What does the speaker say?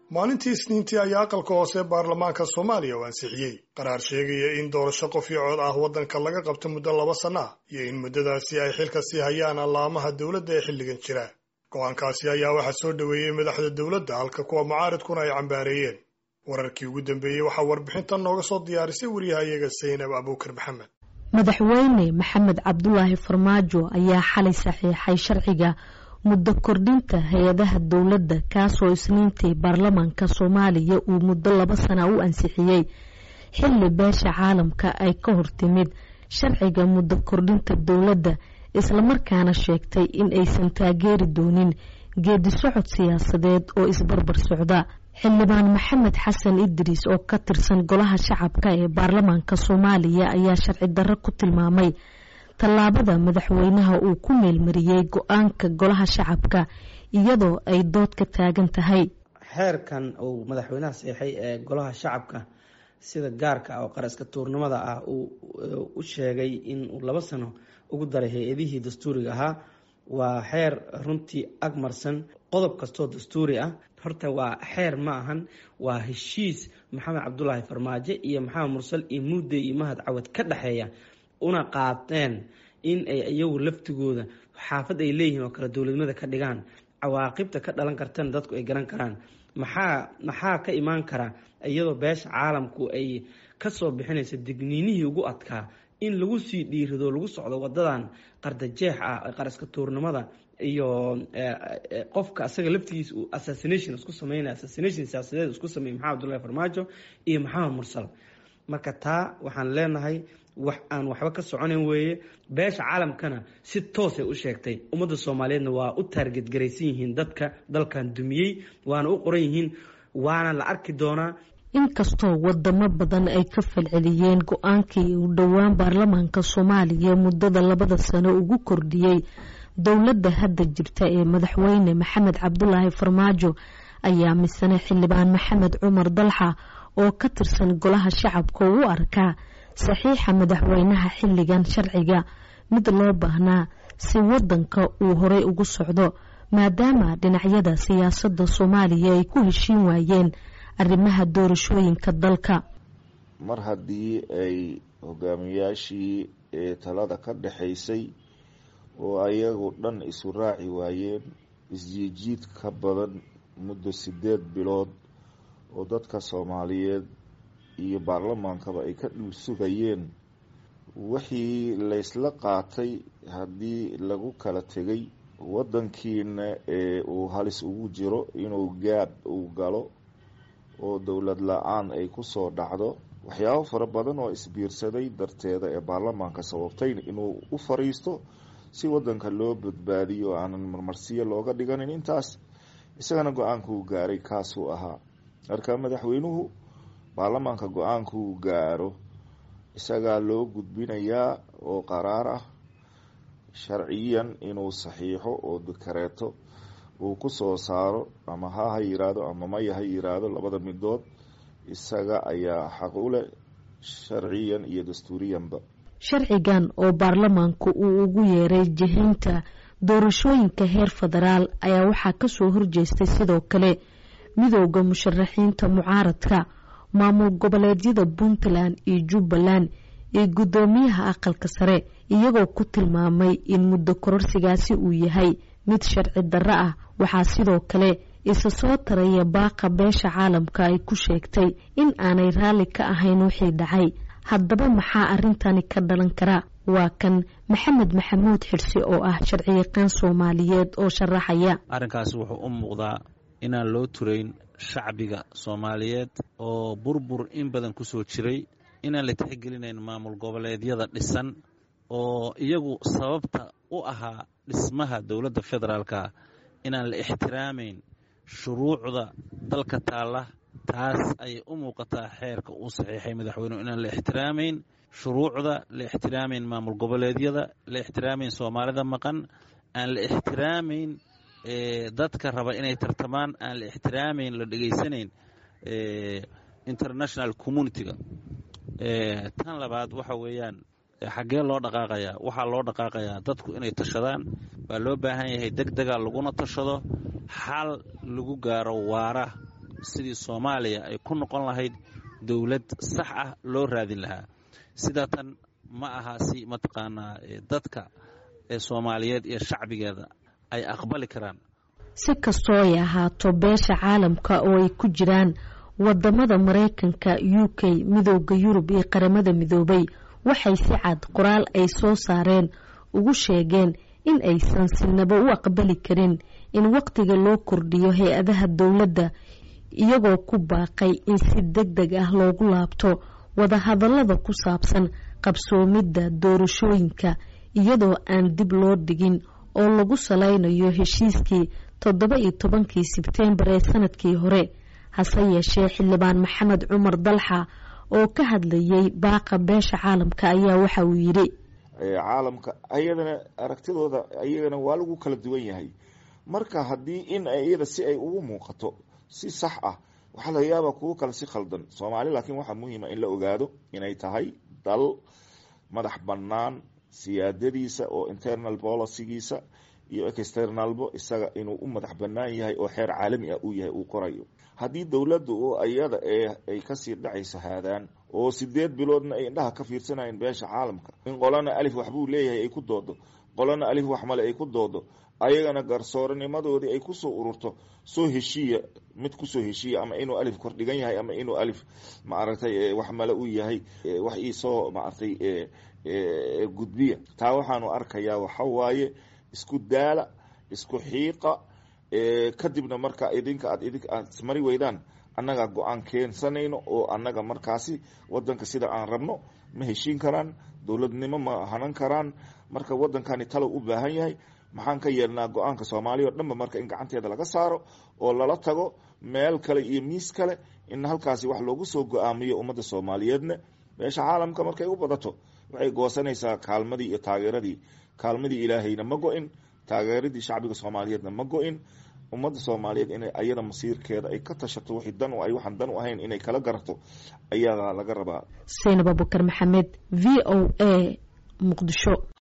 maalintii isniintii ayaa aqalka hoose baarlamaanka soomaaliya u ansixiyey qaraar sheegaya in doorasho qof iyo cod ah waddanka laga qabto muddo laba sanno ah iyo in muddadaasi ay xilka sii hayaan allaamaha dowladda ee xilligan jira go-aankaasi ayaa waxaa soo dhoweeyey madaxda dowladda halka kuwa mucaaridkuna ay cambaareeyeen wararkii ugu dambeeyey waxaa warbixintan nooga soo diyaarisay waryahayaga saynab abuukar maxamed madaxweyne maxamed cabdulaahi farmaajo ayaa xalay saxiixay sharciga muddo kordhinta hay-adaha dowladda kaasoo isniintii baarlamaanka soomaaliya uu muddo laba sana u ansixiyey xilli beesha caalamka ay ka hortimid sharciga muddo kordhinta dowladda islamarkaana sheegtay in aysan taageeri doonin geedi socod siyaasadeed oo isbarbar socda xildhibaan maxamed xasan idriis oo ka tirsan golaha shacabka ee baarlamaanka soomaaliya ayaa sharci darro ku tilmaamay tallaabada madaxweynaha uu ku meelmariyey go-aanka golaha shacabka iyadoo ay dood ka taagan tahay xeerkan uu madaxweynaha seexay ee golaha shacabka sida gaarka ah oo qaraska tuurnimada ah uu u sheegay in uu laba sano ugu daray hay-adihii dastuuriga ahaa waa xeer runtii agmarsan qodob kastoo dastuuri ah horta waa xeer ma ahan waa heshiis maxamed cabdulaahi farmaajo iyo maxamed mursal iyo mudde iyo mahad cawad ka dhexeeya una qaateen in ay iyagu laftigooda xaafad ay leeyihiin oo kale dowladnimada ka dhigaan cawaaqibta ka dhalan kartana dadku ay garan karaan maxaa maxaa ka imaan kara iyadoo beesha caalamku ay kasoo bixinaysa digniinihii ugu adkaa in lagu sii dhiirido lagu socdo wadadan qardajeex ah qaraska tuurnimada iyo qofka asaga laftigiisa uu assassination isku sameynaya assassination siyaasadeed isku sameeyay maxamed abdullahi farmaajo iyo maxamed mursal marka taa waxaan leenahay wax aan waxba ka soconayn weeye beesha caalamkana si toosay u sheegtay ummadda soomaaliyeedna waa u taargetgaraysan yihiin dadka dalkan dumiyey waana u qoran yihiin waana la arki doonaa inkastoo wadamo badan ay ka falceliyeen go-aankii uu dhowaan baarlamaanka soomaaliya muddada labada sano ugu kordhiyey dowladda hadda jirta ee madaxweyne maxamed cabdulaahi farmaajo ayaa misane xildhibaan maxamed cumar dalxa oo ka tirsan golaha shacabka u arkaa saxiixa madaxweynaha xilligan sharciga mid loo baahnaa si wadanka uu horey ugu socdo maadaama dhinacyada siyaasadda soomaaliya ay ku heshiin waayeen arrimaha doorashooyinka dalka mar haddii ay hogaamiyaashii ee talada ka dhexaysay oo ayagu dhan isu raaci waayeen isjiidjiid ka badan muddo sideed bilood oo dadka soomaaliyeed iyo baarlamaankaba ay ka dhul sugayeen wixii laysla qaatay haddii lagu kala tegay waddankiina ee uu halis ugu jiro inuu gaab uu galo oo dowlad la-aan ay kusoo dhacdo waxyaabo fara badan oo isbiirsaday darteeda ee baarlamaanka sababtay inuu u fariisto si waddanka loo badbaadiyo aanan marmarsiyo looga dhiganin intaas isagana go-aankuu gaaray kaasuu ahaa marka madaxweynuhu baarlamaanka go-aankuu gaaro isagaa loo gudbinayaa oo qaraar ah sharciyan inuu saxiixo oo dakareeto uu ku soo saaro ama ha ha yiraahdo ama maya ha yiraahdo labada midood isaga ayaa xaq u leh sharciyan iyo dastuuriyanba sharcigan oo baarlamaanku uu ugu yeeray jihaynta doorashooyinka heer federaal ayaa waxaa kasoo horjeestay sidoo kale midooda musharaxiinta mucaaradka maamul goboleedyada puntland iyo jubbaland iyo guddoomiyaha aqalka sare iyagoo ku tilmaamay in muddo kororsigaasi uu yahay mid sharci darro ah waxaa sidoo kale isa soo taraya baaqa beesha caalamka ay ku sheegtay in aanay raalli ka ahayn wixii dhacay haddaba maxaa arrintani ka dhalan kara waa kan maxamed maxamuud xirsi oo ah sharciyaqaan soomaaliyeed oo sharaxaya arrinkaasi wuxuu u muuqdaa inaan loo turayn shacbiga soomaaliyeed oo burbur in badan ku soo jiray inaan la tixgelinayn maamul goboleedyada dhisan oo iyagu sababta u ahaa dhismaha dowladda federaalka inaan la ixtiraamayn shuruucda dalka taalla taas ayay u muuqataa xeerka uu saxiixay madaxweynuhu inaan la ixtiraamayn shuruucda la ixtiraamayn maamul goboleedyada la ixtiraamayn soomaalida maqan aan la ixtiraamayn dadka raba inay tartamaan aan la ixtiraamayn la dhegaysanayn international communitiga tan labaad waxa weeyaan xaggee loo dhaqaaqayaa waxaa loo dhaqaaqayaa dadku inay tashadaan waa loo baahan yahay deg dega laguna tashado xal lagu gaaro waara sidii soomaaliya ay ku noqon lahayd dowlad sax ah loo raadin lahaa sidaa tan ma aha si mataqaanaa dadka ee soomaaliyeed iyo shacbigeeda ay aqbali karaan si kastoo ay ahaato beesha caalamka oo ay ku jiraan wadamada maraykanka u k midooda yurub iyo qaramada midoobay waxay si cad qoraal ay soo saareen ugu sheegeen in aysan sinaba u aqbali karin in waqtiga loo kordhiyo hay-adaha dowladda iyagoo ku baaqay in si deg deg ah loogu laabto wadahadalada ku saabsan qabsoomidda doorashooyinka iyadoo aan dib loo dhigin oo lagu salaynayo heshiiskii toddoba iyo tobankii sebteembar ee sanadkii hore hase yeeshee xildhibaan maxamed cumar dalxa oo ka hadlayay baaqa beesha caalamka ayaa waxa uu yidhi caalamka ayadana aragtidooda ayagana waa lagu kala duwan yahay marka haddii in iyada si ay ugu muuqato si sax ah waxaa laga yaabaa kuwo kale si khaldan soomaali laakiin waxaa muhiima in la ogaado inay tahay dal madax bannaan siyaadadiisa oo internal policygiisa iyo externalbo isaga inuu u madax bannaan yahay oo xeer caalami ah uu yahay uu qorayo haddii dowladda oo ayada ee ay kasii dhacayso haadaan oo sideed biloodna ay indhaha ka fiirsanayeen beesha caalamka in qolana alif waxbuu leeyahay ay ku doodo qolana alif wax male ay ku doodo ayagana garsooranimadoodii ay kusoo ururto soo heshiiya mid kusoo heshiiya ama inuu alif kordhigan yahay ama inuu alif maaragtay wax male u yahay wax iisoo maaragtay gudbiya taa waxaanu arkayaa waxa waaye isku daala isku xiiqa kadibna marka idinka aad idink aad ismari weydaan annaga go-aan keensanayno oo annaga markaasi wadanka sida aan rabno ma heshiin karaan dowladnimo ma hanan karaan marka wadankani talow u baahan yahay maxaan ka yeelnaa go-aanka soomaaliya o dhanba marka in gacanteeda laga saaro oo lala tago meel kale iyo miis kale in halkaasi wax loogu soo go-aamiyo ummadda soomaaliyeedna meesha caalamka markay u badato waxay goosanaysaa kaalmadii iyo taageeradii kaalmadii ilaahayna ma go-in taageeradii shacbiga soomaaliyeedna ma go-in ummadda soomaaliyeed inay ayada masiirkeeda ay ka tashato wixii dan ay waxaan dan u ahayn inay kala garato ayaa laga rabaa saynab abukar maxamed v o a muqdisho